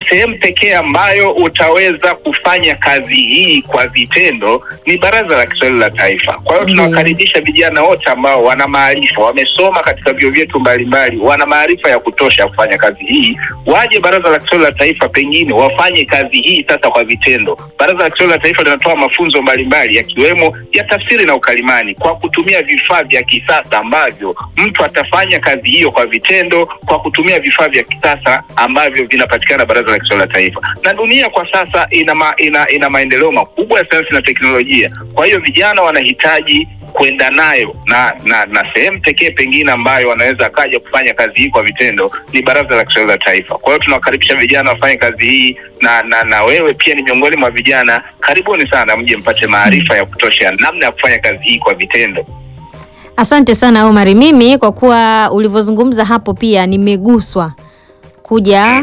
sehemu pekee ambayo utaweza kufanya kazi hii kwa vitendo ni Baraza la Kiswahili la Taifa. Kwa hiyo tunawakaribisha vijana wote ambao wana maarifa, wamesoma katika vyuo vyetu mbalimbali, wana maarifa ya kutosha ya kufanya kazi hii, waje Baraza la Kiswahili la Taifa, pengine wafanye kazi hii sasa kwa vitendo. Baraza la Kiswahili la Taifa linatoa mafunzo mbalimbali yakiwemo ya tafsiri na ukalimani kwa kutumia vifaa vya kisasa ambavyo mtu atafanya kazi hiyo kwa vitendo kwa kutumia vifaa vya kisasa ambavyo vinapatikana Baraza la Kiswahili la Taifa. Na dunia kwa sasa ina, ma, ina, ina maendeleo makubwa ya sayansi na teknolojia. Kwa hiyo vijana wanahitaji kwenda nayo na na, na sehemu pekee pengine ambayo wanaweza akaja kufanya kazi hii kwa vitendo ni Baraza la Kiswahili la Taifa. Kwa hiyo tunawakaribisha vijana wafanye kazi hii na, na na wewe pia ni miongoni mwa vijana, karibuni sana mje mpate maarifa ya kutosha namna ya kufanya kazi hii kwa vitendo. Asante sana Omari. Mimi kwa kuwa ulivyozungumza hapo pia nimeguswa kuja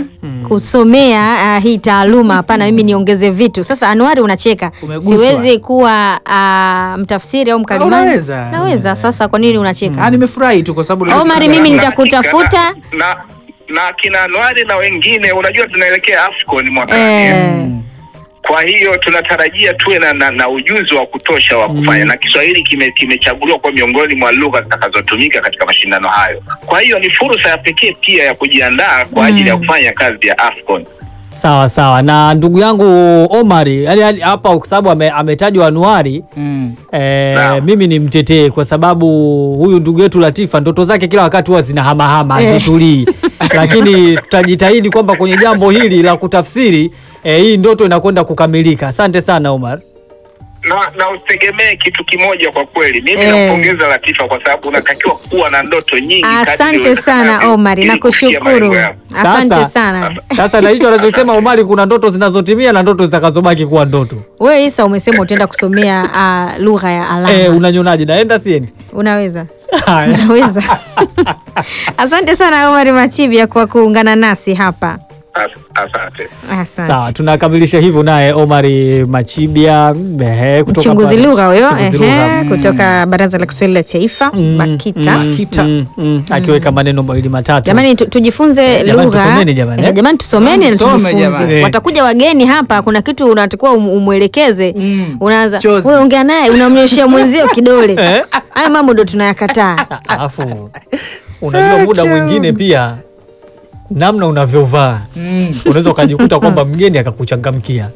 kusomea uh, hii taaluma. Hapana, mimi niongeze vitu. Sasa Anuari, unacheka, Umeguswa. siwezi kuwa uh, mtafsiri au mkalimani. unaweza. Naweza. Sasa kwa nini unacheka? Ah, nimefurahi tu kwa sababu Omari, mimi nitakutafuta. na, na, na kina Anuari na wengine, unajua tunaelekea AFCON mwakani Eh, Kwa hiyo tunatarajia tuwe na, na, na ujuzi wa kutosha wa kufanya na Kiswahili kime- kimechaguliwa kuwa miongoni mwa lugha zitakazotumika katika mashindano hayo. Kwa hiyo ni fursa ya pekee pia ya kujiandaa kwa ajili ya kufanya kazi ya AFCON. Sawa sawa na ndugu yangu Omari, yani yani hapa kwa sababu ame, ametajwa Anuari Mm. eh, Naam. mimi ni mtetee kwa sababu huyu ndugu yetu Latifa ndoto zake kila wakati huwa zinahamahama hazitulii, lakini tutajitahidi kwamba kwenye jambo hili la kutafsiri eh, hii ndoto inakwenda kukamilika. Asante sana Omar. Na, na usitegemee kitu kimoja kwa kweli. Mimi Eh. nampongeza Latifa kwa sababu unatakiwa kuwa na ndoto nyingi. kadri asante sana iwezekanavyo Omari, ili kufikia nakushukuru. malengo yako. Asante Sasa- sana. Sasa na hicho anachosema Omari, kuna ndoto zinazotimia na ndoto zitakazobaki kuwa ndoto. Wewe Isa umesema utaenda kusomea uh, lugha ya alama. Eh, unanyonaje? Naenda siendi? Unaweza? Haya. Unaweza. Asante sana Omari Machibia kwa kuungana nasi hapa. As- Asante. Asante. Sawa, tunakamilisha hivyo naye Omari Machibia ehe, kutoka mchunguzi pale- lugha huyo mchunguzi ehe, lugha. Mm. kutoka Baraza la Kiswahili la Taifa Mm, BAKITA. mm, Bakita. mm, mm, akiweka maneno mawili matatu. Jamani tu, tujifunze Jamani, lugha tusomeni jamani, Eh, eh? jamani tusomeni na Tusome tujifunze. jamani. Watakuja wageni hapa, kuna kitu unatakiwa um, umwelekeze Mm. unaanza Chozi. wewe ongea naye unamnyoshia mwenzio kidole. Haya mambo ndo tunayakataa. Alafu unajua muda mwingine pia namna unavyovaa Mm. unaweza ukajikuta kwamba mgeni akakuchangamkia.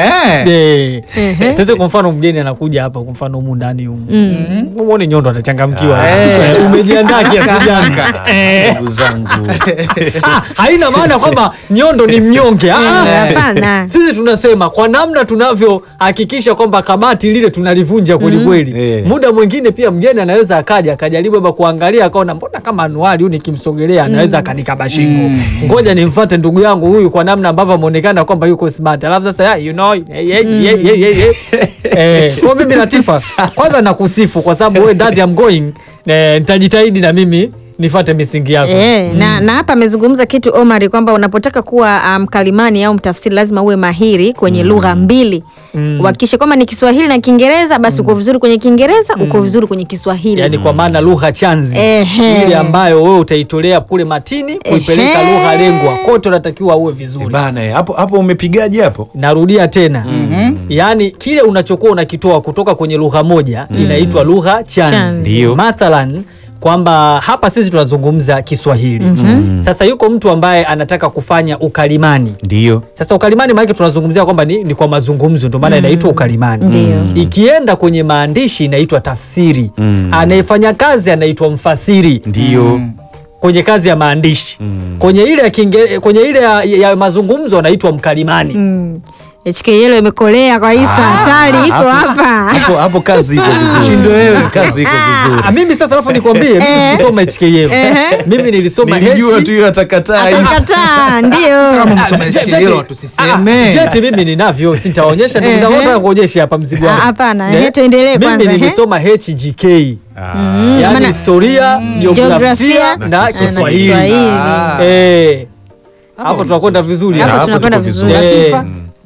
Eh. Eh, Sasa kwa mfano mgeni anakuja hapa, kwa mfano humu ndani humu muone Nyondo atachangamkiwa. Eh. Eh, Umejiandaa kiasi gani? ndugu zangu Ah, haina maana kwamba Nyondo ni mnyonge. Ah, ah. Hapana. Sisi tunasema kwa namna tunavyohakikisha kwamba kabati lile tunalivunja kwelikweli. Eh. Muda mwingine pia mgeni anaweza akaja akajaribu hapa kuangalia akaona mbona kama anuari huyu nikimsogelea anaweza akanikaba shingo. Ngoja nimfuate ndugu yangu huyu kwa namna ambavyo ameonekana kwamba yuko smart. Alafu sasa yeah, you know, yeah, yeah, yeah, yeah, yeah, yeah. eh, kwa mimi Latifa kwanza nakusifu kwa sababu wewe that I'm going eh, nitajitahidi na mimi nifate misingi yako. E, na, na hapa amezungumza kitu Omari kwamba unapotaka kuwa mkalimani um, au mtafsiri lazima uwe mahiri kwenye lugha mbili uhakikishe kwamba ni Kiswahili na Kiingereza basi uko vizuri kwenye Kiingereza uko vizuri kwenye Kiswahili yani kwa maana lugha chanzi Ehe. ile ambayo wewe utaitolea kule matini kuipeleka Ehe. lugha lengwa kote unatakiwa uwe Eh, vizuri bana eh, hapo hapo umepigaje hapo narudia tena yaani kile unachokuwa unakitoa kutoka kwenye lugha moja inaitwa lugha chanzi Chanzi. Ndio. mathalan kwamba hapa sisi tunazungumza Kiswahili sasa yuko mtu ambaye anataka kufanya ukalimani ndio sasa ukalimani maanake tunazungumzia kwamba ni, ni kwa mazungumzo ndio maana inaitwa ukalimani Ndio. ikienda kwenye maandishi inaitwa tafsiri Mm. anayefanya kazi anaitwa mfasiri ndio kwenye kazi ya maandishi Mm. kwenye ile ya, kinge, kwenye ile ya, ya mazungumzo anaitwa mkalimani Mm. HK Yellow imekolea kwa Isa hatari iko hapa hapo hapo kazi iko vizuri Shindo wewe. kazi iko vizuri Ah, mimi sasa alafu nikwambie mimi sikusoma HKL mimi nilisoma nilijua H- tu hiyo atakataa hivi. atakataa ndio Kama msoma Vyeti- HK Yellow Ah, tusiseme. vyeti mimi ninavyo sitaonyesha ndugu zangu Ehe. nataka kuonyesha hapa mzigo wangu Ah, hapana, Eh, ehe, tuendelee kwanza, mimi ehe. nilisoma HGK Ah. yani maana- historia jiografia Jiografia na na Kiswahili Kiswahili. Ah. Eh, hapo tunakwenda vizuri Hapo hapo tunakwenda tuko vizuri. vizuri. Eh, Latifa?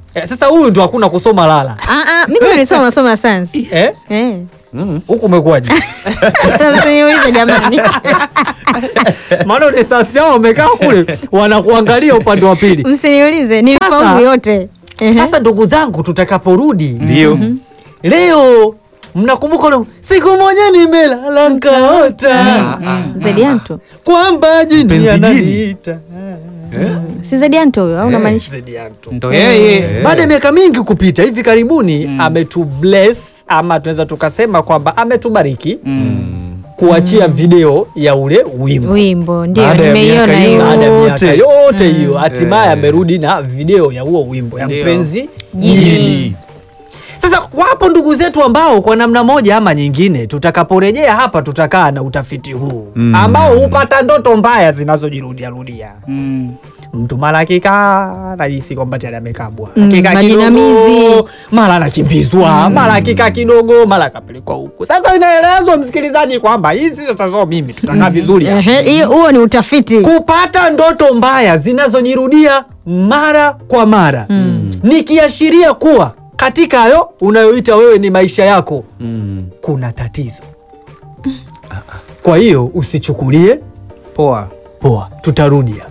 Eh, sasa huyu ndo hakuna kusoma lala Ah, ah, mimi kwanza nilisoma masomo ya sayansi eh? Eh. huku umekuwaje Msiniulize jamani maana ule sasi yao wamekaa kule wanakuangalia upande wa pili msiniulize nilifaulu Sasa- yote Ehe. sasa ndugu zangu tutakaporudi Ndio. leo mnakumbuka ule siku moja nimelala nkaota zedianto kwamba jini Mpenzi jini. ananiita si zedianto huyo au unamaanisha Zedianto. ndo yeye baada ya miaka mingi kupita hivi karibuni ametu bless ama tunaweza tukasema kwamba ametubariki kuachia video ya ule wimbo wimbo ndio Baada ya nimeiona miaka hiyo baada ya miaka yote. yote hiyo hatimaye amerudi na video ya huo wimbo ya Ndio. mpenzi Jini. jini sasa wapo ndugu zetu ambao kwa namna moja ama nyingine tutakaporejea hapa tutakaa na utafiti huu Mm. ambao hupata ndoto mbaya zinazojirudiarudia Mm. mtu mara akikaa najisi kwamba tayari amekabwa Mm, Akikaa majinamizi. kidogo, mara anakimbizwa mara akikaa kidogo mara akapelekwa huku sasa inaelezwa msikilizaji kwamba hizi sasa so mimi tutakaa vizuri hapa. Ehe, hiyo huo ni utafiti kupata ndoto mbaya zinazojirudia mara kwa mara ni kiashiria kuwa katika hayo unayoita wewe ni maisha yako Mm. kuna tatizo kwa hiyo usichukulie poa poa tutarudia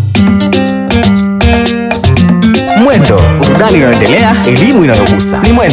Mwendo, burudani inayoendelea, elimu inayogusa. Ni Mwendo.